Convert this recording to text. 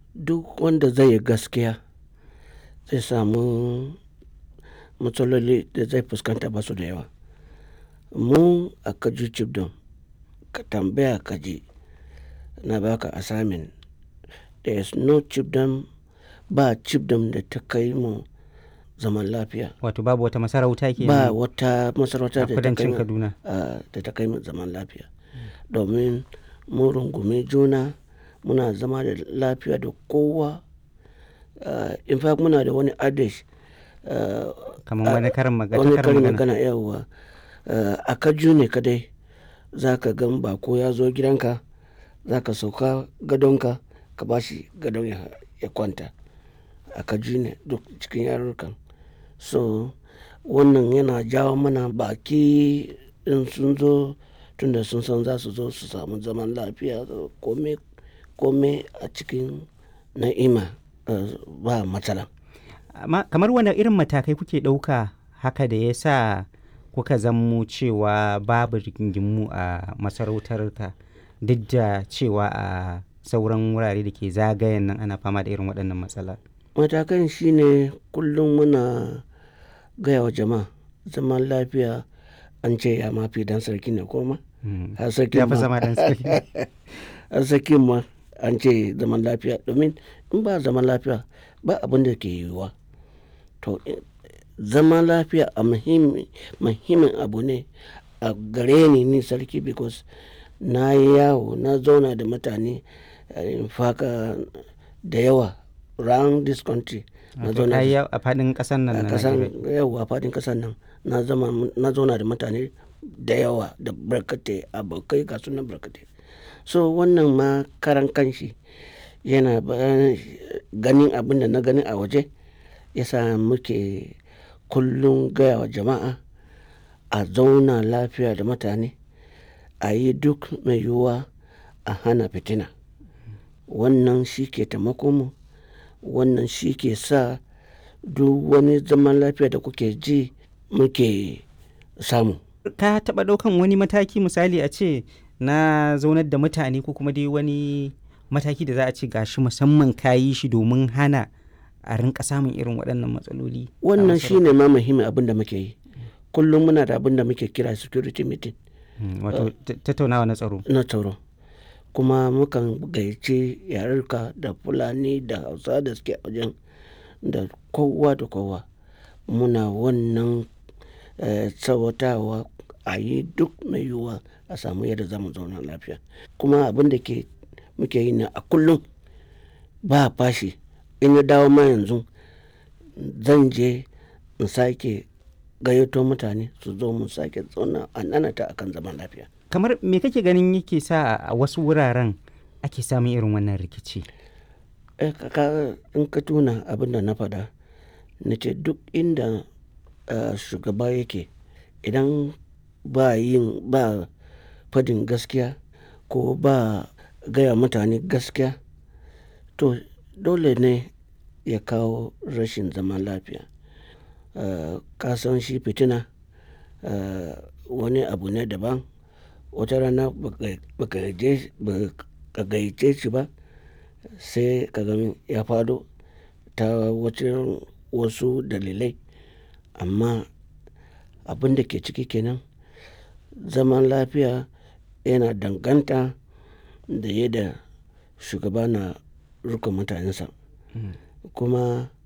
duk wanda zai yi gaskiya zai samu matsaloli da zai fuskanta ba su da yawa mu a kaju chibdom ka tambaya ka ji na baka assignment there is no chibdom ba chibdom da ta kai mu zaman lafiya wato babu wata masarauta ke ba wata masarauta a da ta kai kudancin mu kaduna ah, da ta kai mu zaman lafiya domin mun rungumi juna muna zama da lafiya da kowa Ah, in fact muna da wani adage ah, kamar wani karin magana wani karin karin magana magana yawwa Ah, a kaju ne kadai za ka gan bako ya zo gidanka za ka sauka gadonka ka ba shi gadon ya, ya kwanta a kaju ne duk cikin yarurrukan so wannan yana jawo mana baki in sun zo tunda sun san za su zo su samu zaman lafiya kome kome a cikin na'ima ah, ba matsala amma kamar wani irin matakai kuke ɗauka haka da ya sa kuka zammo cewa babu rigingimu a masarautar ka duk da cewa a sauran wurare da ke zagayen nan ana fama da irin waɗannan matsala matakan shine kullum muna gaya wa jama'a zaman lafiya an ce ya mafi dan sarki ne koma Mm. har sarkin ya fi ma zama dan sarki har sarkin ma an ce zaman lafiya domin in ba zaman lafiya ba abin da ke yiwuwa to eh, zaman lafiya a muhimmi- muhimmin abu ne a gare ni ni sarki because na yi yawo na zauna da mutane eh, in faka da yawa round this country na Wato zauna da ai a faɗin ƙasar nan a na kasan Najeriya. yawa fadin kasan nan na zama na zauna da mutane da yawa da barkatai abokai ga sunan barkatai so wannan ma karan kanshi yana ba- ganin abin da na gani a waje yasa muke kullum gaya wa jama'a a zauna lafiya da mutane a yi duk mai yiwuwa a hana fitina wannan shi ke taimako mu wannan shi ke sa duk wani zaman lafiya da kuke ji muke samu ka taɓa ɗaukan wani mataki misali a ce na zaunar da mutane ko kuma dai wani mataki da za a ce gashi musamman ka yi shi domin hana a rinka samun irin waɗannan matsaloli a wannan masarautar? shi ne ma muhimmin abin da muke yi kullum muna da abin da muke kira security meeting Mm, wato ta- tattaunawa na tsaro na tsaro kuma mukan gayyace yarurka da fulani da hausa da suke a wajen da kowa da kowa muna wannan eh, tsawatawa a yi duk mai yiwuwa a samu yadda za mu zauna lafiya kuma abin da ke muke yi na a kullum ba fashi in ya dawo ma yanzu zan je in sake gayyato mutane su zo mu sake zauna a nanata akan zaman lafiya kamar me kake ganin yake sa a wasu wuraren ake samun irin wannan rikici Eh, ka- ka- in ka tuna abin da na faɗa na ce duk inda eh, shugaba yake idan ba yin ba fadin gaskiya ko ba gaya mutane gaskiya to dole ne ya kawo rashin zaman lafiya Eh, ka san shi fitina eh, wani abu ne daban wata rana baka- baka je- baka gayyace shi ba sai ka gani ya fado ta wacin wasu dalilai amma abin da ke ciki kenan zaman lafiya yana danganta da yadda shugaba na rukun mutanensa kuma